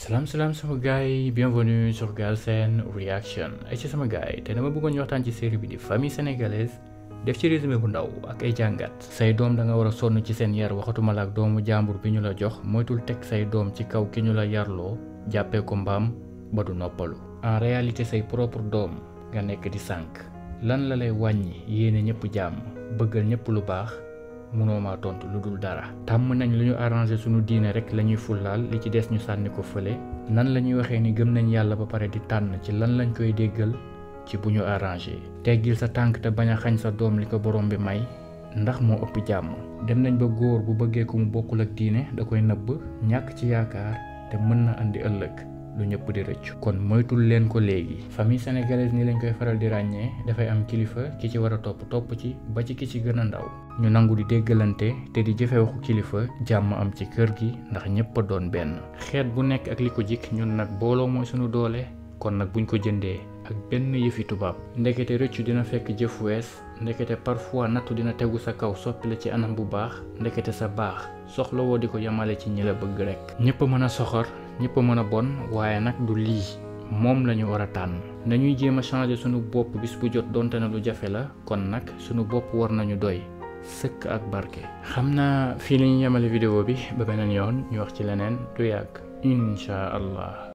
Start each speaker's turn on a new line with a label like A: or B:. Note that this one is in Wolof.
A: salaam salaam sama gars yi bienvenue sur Galsen Reaction ay ci sama gars yi te dama bëggoon ñu waxtaan ci série bi di famille sénégalaise def ci résumé bu ndaw ak ay jàngat say doom da nga war a sonn ci seen yar waxatuma la ak doomu jàmbur bi ñu la jox moytul teg say doom ci kaw ki ñu la yarloo jàppee ko mbaam ba du noppalu en réalité say propre doom nga nekk di sànk lan la lay wàññi yéene ñëpp jàmm bëggal ñëpp lu baax mënoo maa tontu lu dul dara tàmm nañ lu ñu arrangé suñu diine rek la ñuy fullaal li ci des ñu sànni ko fële nan la ñuy waxee ni gëm nañ yàlla ba pare di tànn ci lan lañ koy déggal ci bu ñu arrangé teggil sa tànk te bañ a xañ sa doom li ko borom bi may ndax moo ëpp jàmm dem nañ ba góor bu bëggee ko mu bokkul ak diine da koy nëbb ñàkk ci yaakaar te mën na andi ëllëg lu ñëpp di rëccu kon moytul leen ko léegi famille sénégalaise ni lañ koy faral di ràññee dafay am kilifa ki ci war a topp topp ci ba ci ki ci gën a ndaw ñu nangu di déggalante te di jëfe waxu kilifa jàmm am ci kër gi ndax ñëpp a doon benn xeet bu nekk ak li ko jik ñun nag booloo mooy suñu doole kon nag buñ ko jëndee ak benn yëfi tubaab ndekete rëccu dina fekk jëf wees ndekete parfois nattu dina tegu sa kaw soppi la ci anam bu baax ndekete sa baax soxla woo di ko yemale ci ñi la bëgg rek ñëpp a mën a soxor ñëpp a mën a bon waaye nag du lii moom la ñu war a tànn nañuy jéem a changer sunu bopp bis bu jot donte na lu jafe la kon nag sunu bopp war nañu doy sëkk ak barke. xam naa fii la ñu yemale vidéo bi ba beneen yoon ñu wax ci leneen du yàgg incha allah.